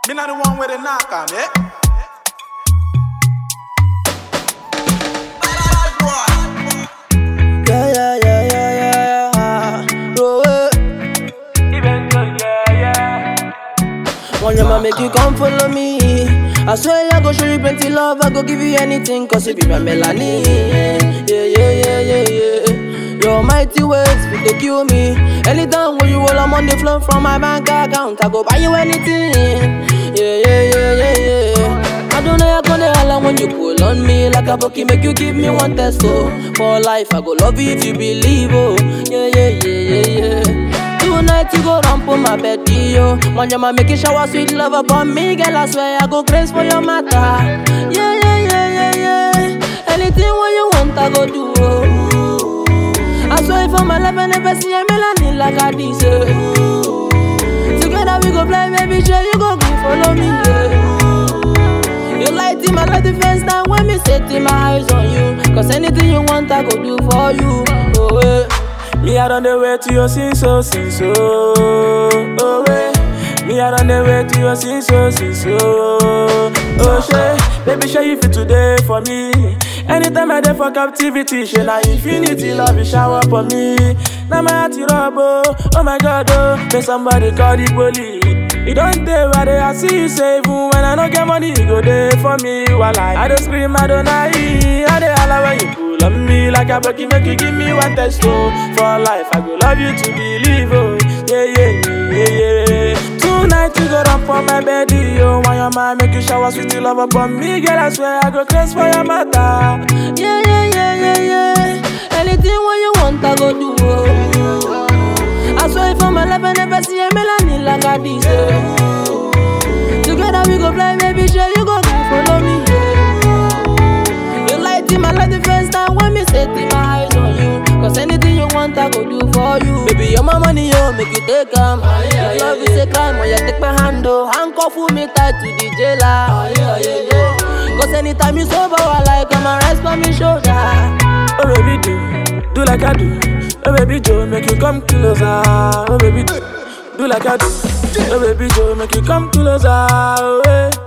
Me not the one with the knock on it. Yeah, yeah, yeah, yeah, yeah, yeah. Roll it. One yama make you come follow me. I swear I go show you plenty love. I go give you anything, cause you be my melanin. Yeah, yeah, yeah, yeah, yeah. Your mighty ways, fit to kill me. Anytime when you roll, I'm on the floor from my bank account. I go buy you anything. Yeah, yeah, yeah, yeah, yeah. I don't know how gonna holla when you pull on me like a bucky, make you give me one test, oh. For life, I go love you if you believe, oh. Yeah, yeah, yeah, yeah, yeah. Tonight you go run for my bed, yo. One yama make you shower sweet love upon me, girl. I swear I go crazy for your matter. Yeah, yeah, yeah, yeah, yeah. Anything what you want, I go do. Oh. I swear for my life, I never see a melanin like I this. eh. Together we go play, baby, sure you go go follow me. Yeah. You light in my light the first time when me set in my eyes on you. Cause anything you want, I go do for you. Oh, eh. Me I on the way to your sin so sin so oh way. Me I on the way to your sin so sin so oh shey. Baby show you fit today for me. Anytime I dey for captivity, she na infinity love you shower for me. Now my heart is rub oh, oh my god oh. May somebody call the police. You don't dey where they I see you say even when I no get money, you go there for me. While I, I don't scream, I don't lie. I dey holla when you pull on me like a bucky, make you give me one test oh. For life, I go love you to believe oh. Yeah yeah yeah yeah. yeah. Tonight you go run for my bed, yo. Why your mind make you shower sweet love upon me, girl? I swear I go crazy for your matter. Yeah, yeah, yeah, yeah, yeah. Anything what you want, I go do. Oh. I swear for my life, I never see a melanin like I this. eh. Together we go fly, baby, sure you go go follow me. Yeah. You light in my life the first time when me set in my eyes on you. Cause anything you want, I go do for you. Baby, you're my money, yo, make you take them. Your love is a crime, when you take my hand, oh. Handcuff me tight to the jailer. Yeah, yeah, yeah. Cause anytime you sober, I like come and rest on me shoulder. Oh baby do, do like I do. Oh baby Joe, make you come closer. Oh baby do, do like I do. Oh baby Joe, make you come closer. Oh, eh.